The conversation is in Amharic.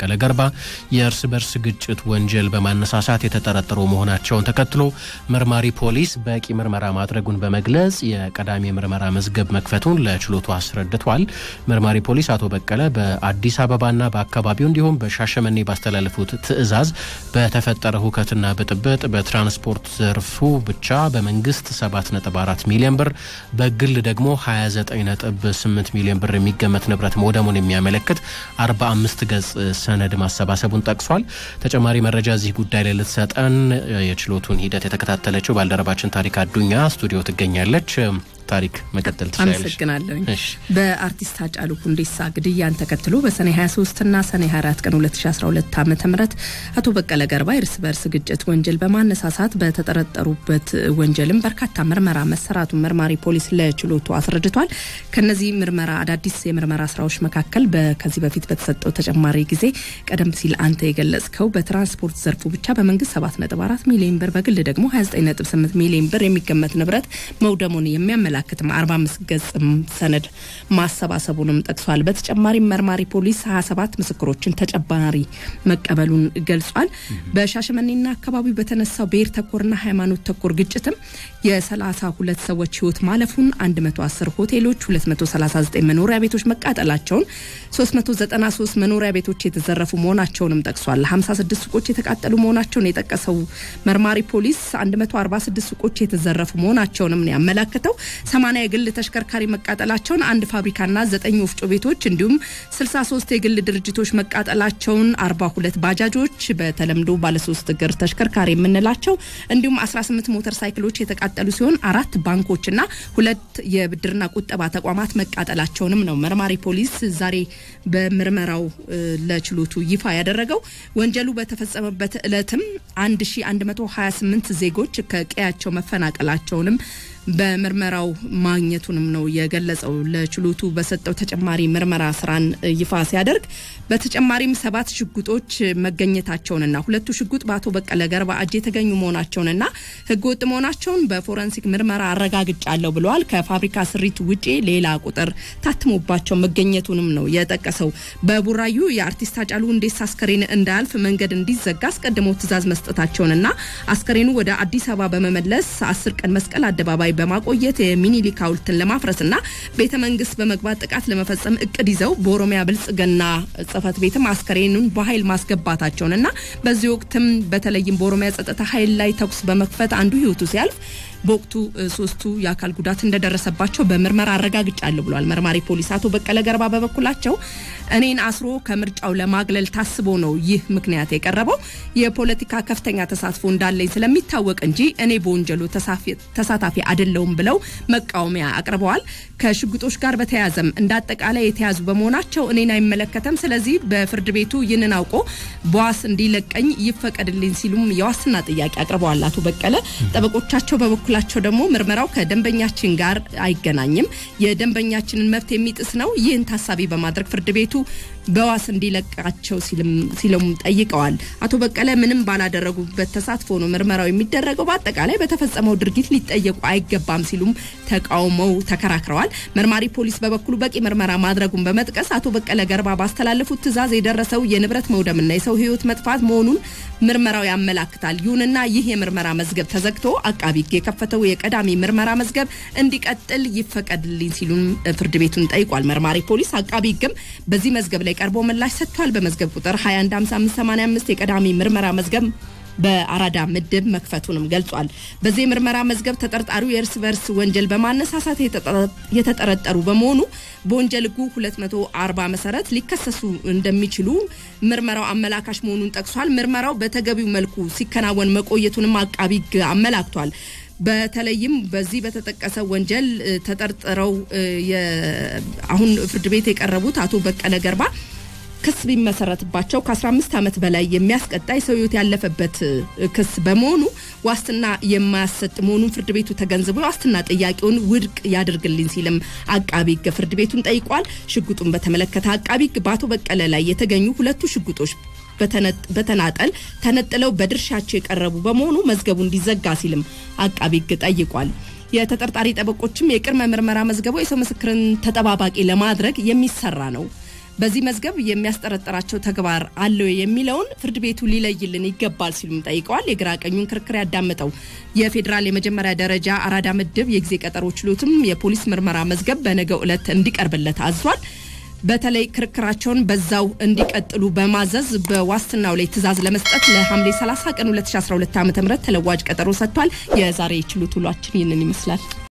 በቀለ ገርባ የእርስ በርስ ግጭት ወንጀል በማነሳሳት የተጠረጠሩ መሆናቸውን ተከትሎ መርማሪ ፖሊስ በቂ ምርመራ ማድረጉን በመግለጽ የቀዳሚ ምርመራ መዝገብ መክፈቱን ለችሎቱ አስረድቷል። መርማሪ ፖሊስ አቶ በቀለ በአዲስ አበባና በአካባቢው እንዲሁም በሻሸመኔ ባስተላለፉት ትዕዛዝ በተፈጠረ ሁከትና ብጥብጥ በትራንስፖርት ዘርፉ ብቻ በመንግስት 7.4 ሚሊዮን ብር በግል ደግሞ 29.8 ሚሊዮን ብር የሚገመት ንብረት መውደሙን የሚያመለክት 45 ገጽ ሰነድ ማሰባሰቡን ጠቅሷል። ተጨማሪ መረጃ እዚህ ጉዳይ ላይ ልትሰጠን የችሎቱን ሂደት የተከታተለችው ባልደረባችን ታሪክ አዱኛ ስቱዲዮ ትገኛለች። ታሪክ መቀጠል ትችላለች። አመሰግናለሁኝ። በአርቲስት ሃጫሉ ሁንዴሳ ግድያን ተከትሎ በሰኔ 23 እና ሰኔ 24 ቀን 2012 ዓ ም አቶ በቀለ ገርባ የእርስ በርስ ግጭት ወንጀል በማነሳሳት በተጠረጠሩበት ወንጀልም በርካታ ምርመራ መሰራቱን መርማሪ ፖሊስ ለችሎቱ አስረድቷል። ከነዚህ ምርመራ አዳዲስ የምርመራ ስራዎች መካከል ከዚህ በፊት በተሰጠው ተጨማሪ ጊዜ ቀደም ሲል አንተ የገለጽከው በትራንስፖርት ዘርፉ ብቻ በመንግስት 7.4 ሚሊዮን ብር በግል ደግሞ 29.8 ሚሊዮን ብር የሚገመት ንብረት መውደሙን የሚያመላ የሚያመላክትም 45 ገጽ ሰነድ ማሰባሰቡንም ጠቅሷል። በተጨማሪም መርማሪ ፖሊስ 27 ምስክሮችን ተጨማሪ መቀበሉን ገልጿል። በሻሸመኔና አካባቢው በተነሳው ብሔር ተኮርና ሃይማኖት ተኮር ግጭትም የ32 ሰዎች ህይወት ማለፉን፣ 110 ሆቴሎች፣ 239 መኖሪያ ቤቶች መቃጠላቸውን፣ 393 መኖሪያ ቤቶች የተዘረፉ መሆናቸውንም ጠቅሷል። 56 ሱቆች የተቃጠሉ መሆናቸውን የጠቀሰው መርማሪ ፖሊስ 146 ሱቆች የተዘረፉ መሆናቸውንም ነው ያመላክተው። ሰማኒያ የግል ተሽከርካሪ መቃጠላቸውን አንድ ፋብሪካና ዘጠኝ ወፍጮ ቤቶች እንዲሁም 63 የግል ድርጅቶች መቃጠላቸውን 42 ባጃጆች በተለምዶ ባለሶስት እግር ተሽከርካሪ የምንላቸው እንዲሁም 18 ሞተር ሳይክሎች የተቃጠሉ ሲሆን አራት ባንኮችና ሁለት የብድርና ቁጠባ ተቋማት መቃጠላቸውንም ነው መርማሪ ፖሊስ ዛሬ በምርመራው ለችሎቱ ይፋ ያደረገው። ወንጀሉ በተፈጸመበት ዕለትም 1128 ዜጎች ከቀያቸው መፈናቀላቸውንም በምርመራው ማግኘቱንም ነው የገለጸው። ለችሎቱ በሰጠው ተጨማሪ ምርመራ ስራን ይፋ ሲያደርግ በተጨማሪም ሰባት ሽጉጦች መገኘታቸውንና ሁለቱ ሽጉጥ በአቶ በቀለ ገርባ እጅ የተገኙ መሆናቸውንና ህገወጥ መሆናቸውን በፎረንሲክ ምርመራ አረጋግጫለሁ ብለዋል። ከፋብሪካ ስሪት ውጪ ሌላ ቁጥር ታትሞባቸው መገኘቱንም ነው የጠቀሰው። በቡራዩ የአርቲስት ሃጫሉ ሁንዴሳ አስከሬን እንዳያልፍ መንገድ እንዲዘጋ አስቀድመው ትዕዛዝ መስጠታቸውንና አስከሬኑ ወደ አዲስ አበባ በመመለስ አስር ቀን መስቀል አደባባይ በማቆየት የሚኒሊክ ሐውልትን ለማፍረስና ቤተ መንግስት በመግባት ጥቃት ለመፈጸም እቅድ ይዘው በኦሮሚያ ብልጽግና ጽህፈት ቤትም አስከሬኑን በኃይል ማስገባታቸውንና በዚህ ወቅትም በተለይም በኦሮሚያ ጸጥታ ኃይል ላይ ተኩስ በመክፈት አንዱ ህይወቱ ሲያልፍ በወቅቱ ሶስቱ የአካል ጉዳት እንደደረሰባቸው በምርመራ አረጋግጫለሁ ብሏል መርማሪ ፖሊስ። አቶ በቀለ ገርባ በበኩላቸው እኔን አስሮ ከምርጫው ለማግለል ታስቦ ነው ይህ ምክንያት የቀረበው የፖለቲካ ከፍተኛ ተሳትፎ እንዳለኝ ስለሚታወቅ እንጂ እኔ በወንጀሉ ተሳታፊ አይደለውም ብለው መቃወሚያ አቅርበዋል። ከሽጉጦች ጋር በተያያዘም እንደ አጠቃላይ የተያዙ በመሆናቸው እኔን አይመለከተም። ስለዚህ በፍርድ ቤቱ ይህንን አውቆ በዋስ እንዲለቀኝ ይፈቀድልኝ ሲሉም የዋስትና ጥያቄ አቅርበዋል። አቶ በቀለ ጠበቆቻቸው በበኩላቸው ደግሞ ምርመራው ከደንበኛችን ጋር አይገናኝም፣ የደንበኛችንን መብት የሚጥስ ነው። ይህን ታሳቢ በማድረግ ፍርድ ቤቱ በዋስ እንዲለቃቸው ሲሉም ጠይቀዋል። አቶ በቀለ ምንም ባላደረጉበት ተሳትፎ ነው ምርመራው የሚደረገው፣ በአጠቃላይ በተፈጸመው ድርጊት ሊጠየቁ አይገባም ሲሉም ተቃውመው ተከራክረዋል። መርማሪ ፖሊስ በበኩሉ በቂ ምርመራ ማድረጉን በመጥቀስ አቶ በቀለ ገርባ ባስተላለፉት ትዕዛዝ የደረሰው የንብረት መውደምና የሰው ሕይወት መጥፋት መሆኑን ምርመራው ያመላክታል። ይሁንና ይህ የምርመራ መዝገብ ተዘግቶ አቃቢ ሕግ የከፈተው የቀዳሚ ምርመራ መዝገብ እንዲቀጥል ይፈቀድልኝ ሲሉም ፍርድ ቤቱን ጠይቋል። መርማሪ ፖሊስ አቃቢ ሕግም በዚህ መዝገብ ላይ ቀርቦ ምላሽ ሰጥቷል። በመዝገብ ቁጥር 215585 የቀዳሚ ምርመራ መዝገብ በአራዳ ምድብ መክፈቱንም ገልጿል። በዚህ የምርመራ መዝገብ ተጠርጣሪው የእርስ በርስ ወንጀል በማነሳሳት የተጠረጠሩ በመሆኑ በወንጀል ሕጉ 240 መሰረት ሊከሰሱ እንደሚችሉ ምርመራው አመላካሽ መሆኑን ጠቅሷል። ምርመራው በተገቢው መልኩ ሲከናወን መቆየቱንም አቃቢ ሕግ አመላክቷል። በተለይም በዚህ በተጠቀሰ ወንጀል ተጠርጥረው አሁን ፍርድ ቤት የቀረቡት አቶ በቀለ ገርባ ክስ ቢመሰረትባቸው ከ15 ዓመት በላይ የሚያስቀጣ የሰው ሕይወት ያለፈበት ክስ በመሆኑ ዋስትና የማያሰጥ መሆኑን ፍርድ ቤቱ ተገንዝቦ የዋስትና ጥያቄውን ውድቅ ያደርግልኝ ሲልም አቃቢ ሕግ ፍርድ ቤቱን ጠይቋል። ሽጉጡን በተመለከተ አቃቢ ሕግ በአቶ በቀለ ላይ የተገኙ ሁለቱ ሽጉጦች በተናጠል ተነጥለው በድርሻቸው የቀረቡ በመሆኑ መዝገቡ እንዲዘጋ ሲልም አቃቢ ሕግ ጠይቋል። የተጠርጣሪ ጠበቆችም የቅድመ ምርመራ መዝገቡ የሰው ምስክርን ተጠባባቂ ለማድረግ የሚሰራ ነው በዚህ መዝገብ የሚያስጠረጥራቸው ተግባር አለው የሚለውን ፍርድ ቤቱ ሊለይልን ይገባል ሲሉም ጠይቀዋል። የግራ ቀኙን ክርክር ያዳመጠው የፌዴራል የመጀመሪያ ደረጃ አራዳ ምድብ የጊዜ ቀጠሮ ችሎትም የፖሊስ ምርመራ መዝገብ በነገው ዕለት እንዲቀርብለት አዟል። በተለይ ክርክራቸውን በዛው እንዲቀጥሉ በማዘዝ በዋስትናው ላይ ትዕዛዝ ለመስጠት ለሐምሌ 30 ቀን 2012 ዓ.ም ተለዋጭ ቀጠሮ ሰጥቷል። የዛሬ ችሎት ውሏችን ይህንን ይመስላል።